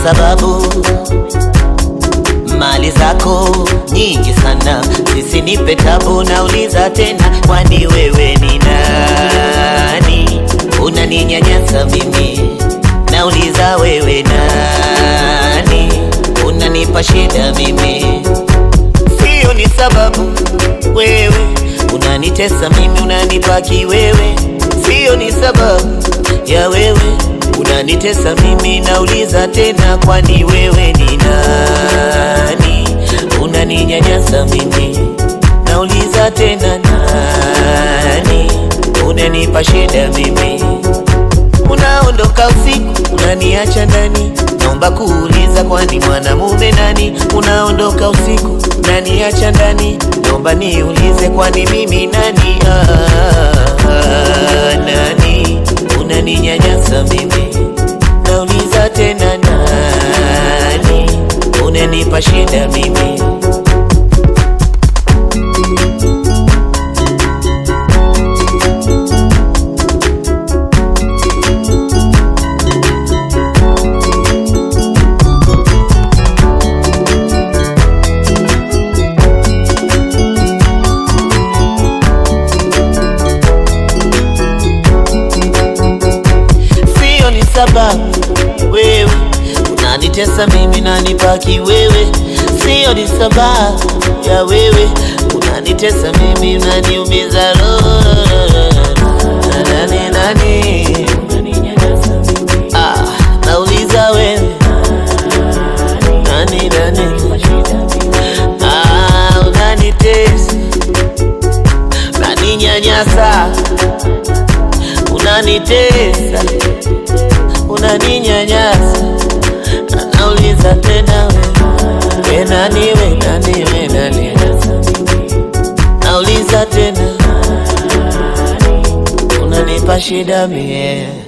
sababu mali zako nyingi sana, zisinipe tabu. Nauliza tena, kwani wewe ni nani? Unaninyanyasa mimi, nauliza wewe nani? Unanipa shida mimi, sio ni sababu wewe unanitesa mimi, unanipaki wewe, sio ni sababu ya wewe unanitesa mimi, nauliza tena, kwani wewe ni nani? Unaninyanyasa mimi, nauliza tena, nani? Unanipa shida mimi, unaondoka usiku, unaniacha ndani, naomba kuuliza, kwani mwanamume nani? Unaondoka usiku, unaniacha ndani, naomba niulize, kwani mimi nani? Ah, ah, nani? Unaninyanyasa mimi, nauliza tena, nani? Unanipa shida mimi sio ni sababu wewe unanitesa mimi nanipaki wewe, sio ni sababu ya wewe unanitesa mimi unaniumiza roho. Nani nani? Ah, nauliza wewe nani nani? Ah, unanitesa unaninyanyasa unanitesa unaninyanyasa, nauliza tena we, we nani we nani we nani, nauliza tena unanipa shida mie